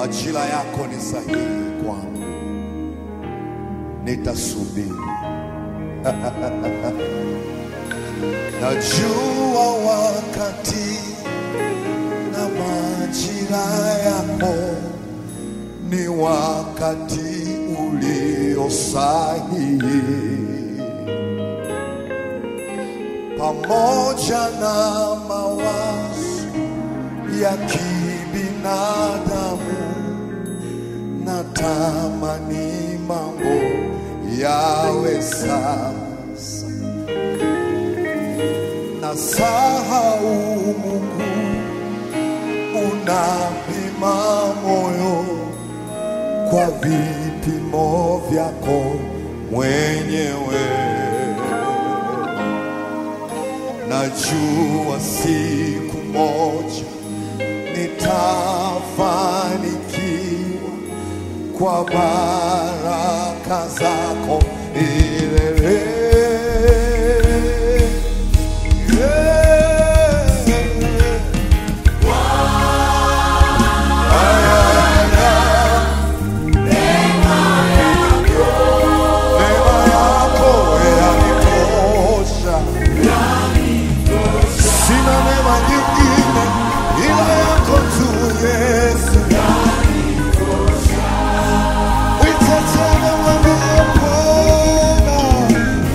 Majira yako ni sahihi kwangu, nitasubiri. Najua wakati na majira yako ni wakati ulio sahihi, pamoja na mawazo ya kibinadamu, natamani mambo yawe sasa na sahau Mungu unapima moyo kwa vipimo vyako mwenyewe. Najua siku moja nitafanikiwa kwa baraka zako milele. Neema yako yanitosha, sina neema nyingine ila yako tu Yesu. Uiteteme mwambie Bwana,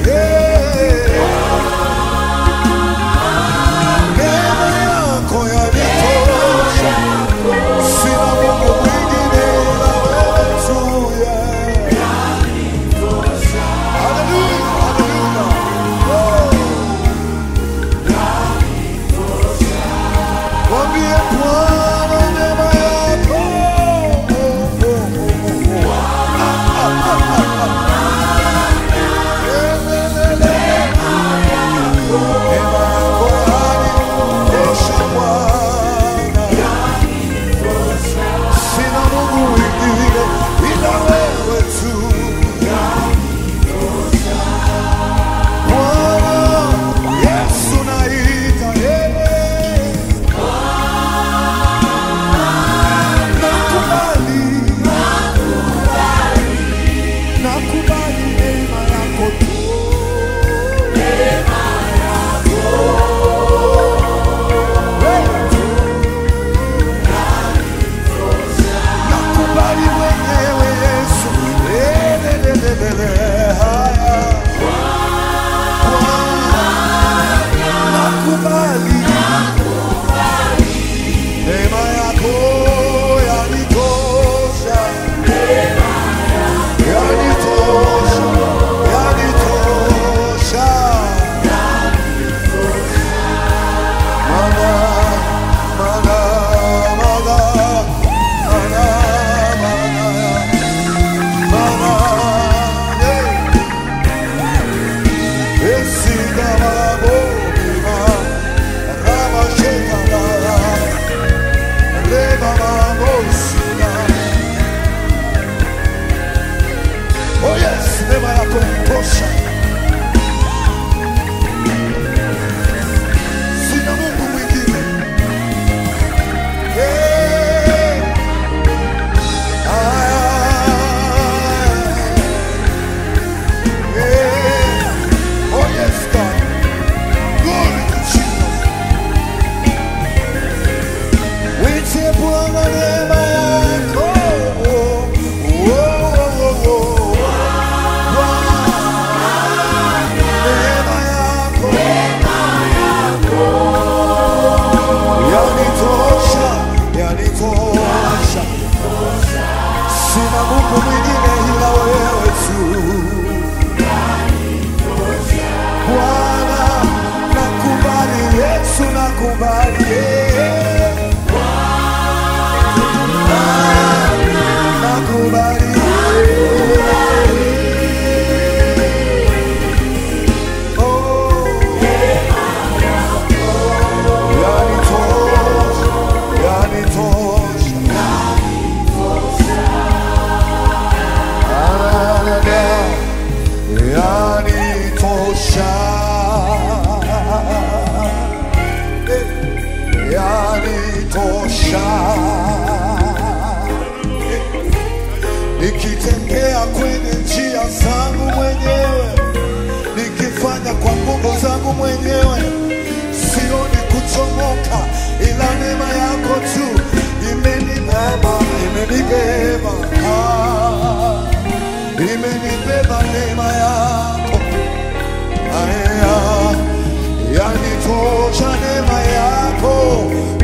wangu mwenyewe, sioni kuchomoka, ila neema yako tu imenibeba, imenibeba, ah, imenibeba neema yako aya, yanitosha neema yako,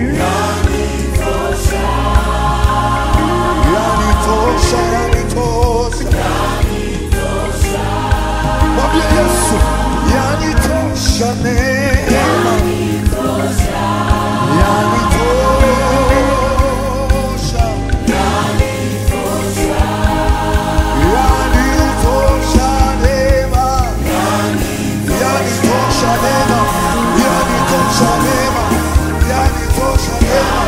yanitosha, yanitosha. Mwambie Yesu, yanitosha neema, yanitosha, yanitosha neema, yanitosha neema, yanitosha neema, yanitosha neema.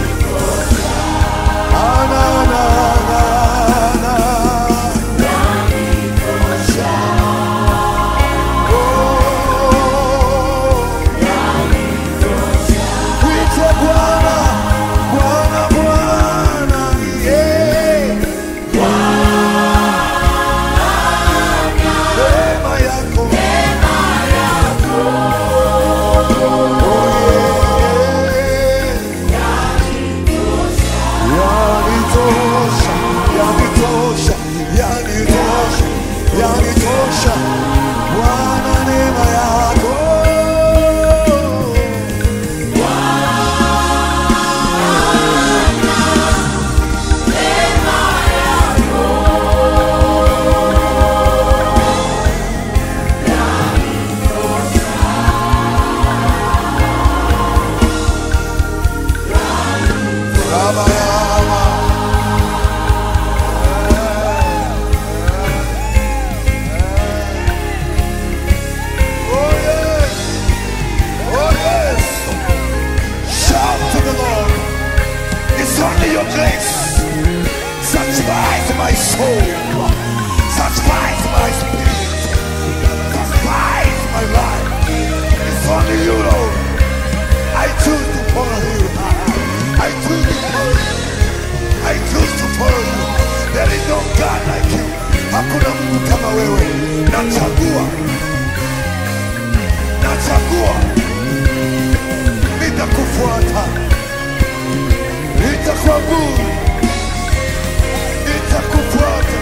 Ana, na, na, na. Mwite Bwana, Bwana, Bwana, yeah. Neema yako. Oh, yeah. Yanitosha, yanitosha, yanitosha, yanitosha. Bwana, neema yako. Baba yangu. Oh yes, oh yes. Shout to the Lord. It's only your grace. Satisfies my soul. Satisfies my spirit. Satisfies my life. It's only you, Lord. I choose to follow you. I choose to follow you. I choose to follow you. There is no God like you. Hakuna Mungu kama wewe. Nachagua. Nachagua. Nitakufuata. Nitakuabudu. Nitakufuata.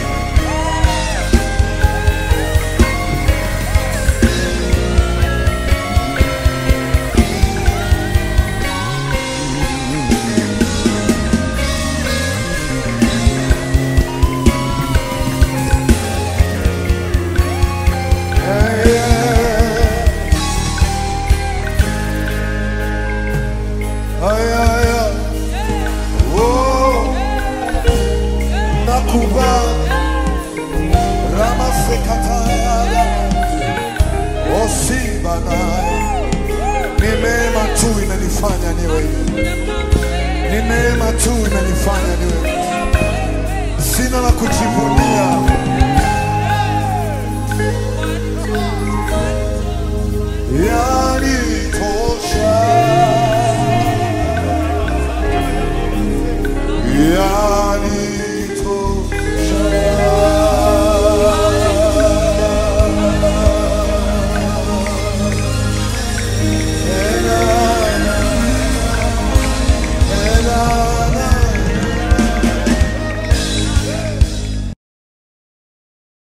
Yeah, yeah. Ay, ay, ay. Oh, nakubali. Ramasekataya. Oh, Simba naye. Ni neema tu imenifanya niwe hivi. Ni neema tu imenifanya niwe hivi. Sina la kujivunia,